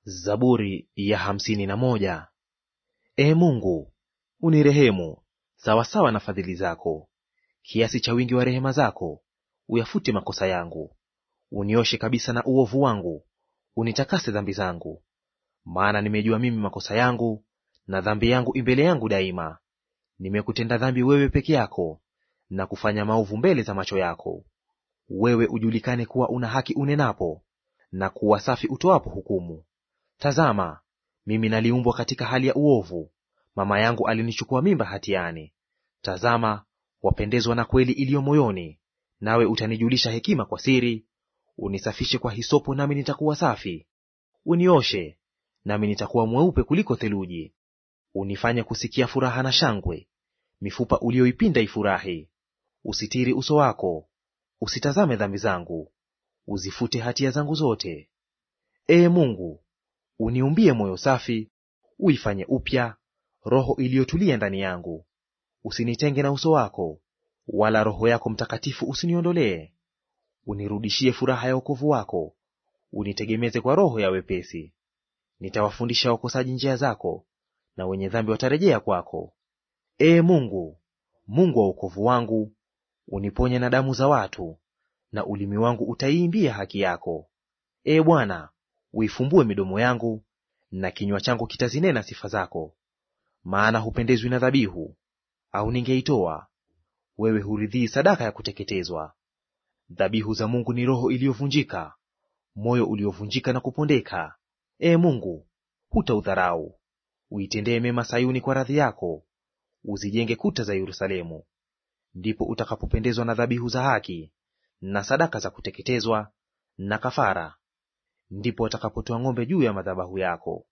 Zaburi ya hamsini na moja. Ee Mungu, unirehemu sawasawa na fadhili zako, kiasi cha wingi wa rehema zako uyafute makosa yangu. Unioshe kabisa na uovu wangu, unitakase dhambi zangu. Maana nimejua mimi makosa yangu, na dhambi yangu imbele yangu daima. Nimekutenda dhambi wewe peke yako, na kufanya maovu mbele za macho yako. Wewe ujulikane kuwa una haki unenapo, na kuwa safi utoapo hukumu. Tazama, mimi naliumbwa katika hali ya uovu, mama yangu alinichukua mimba hatiani. Tazama, wapendezwa na kweli iliyo moyoni, nawe utanijulisha hekima kwa siri. Unisafishe kwa hisopo, nami nitakuwa safi; unioshe, nami nitakuwa mweupe kuliko theluji. Unifanye kusikia furaha na shangwe, mifupa uliyoipinda ifurahi. Usitiri uso wako, usitazame dhambi zangu, uzifute hatia zangu zote. Ee Mungu, uniumbie moyo safi, uifanye upya roho iliyotulia ndani yangu. Usinitenge na uso wako, wala Roho yako Mtakatifu usiniondolee. Unirudishie furaha ya wokovu wako, unitegemeze kwa roho ya wepesi. Nitawafundisha wakosaji njia zako, na wenye dhambi watarejea kwako. Ee Mungu, Mungu wa wokovu wangu, uniponye na damu za watu, na ulimi wangu utaiimbia haki yako. Ee Bwana, uifumbue midomo yangu, na kinywa changu kitazinena sifa zako. Maana hupendezwi na dhabihu, au ningeitoa; wewe huridhii sadaka ya kuteketezwa. Dhabihu za Mungu ni roho iliyovunjika, moyo uliovunjika na kupondeka. Ee Mungu, hutaudharau. Uitendee mema Sayuni kwa radhi yako, uzijenge kuta za Yerusalemu. Ndipo utakapopendezwa na dhabihu za haki na sadaka za kuteketezwa na kafara, ndipo watakapotoa ng'ombe juu ya madhabahu yako.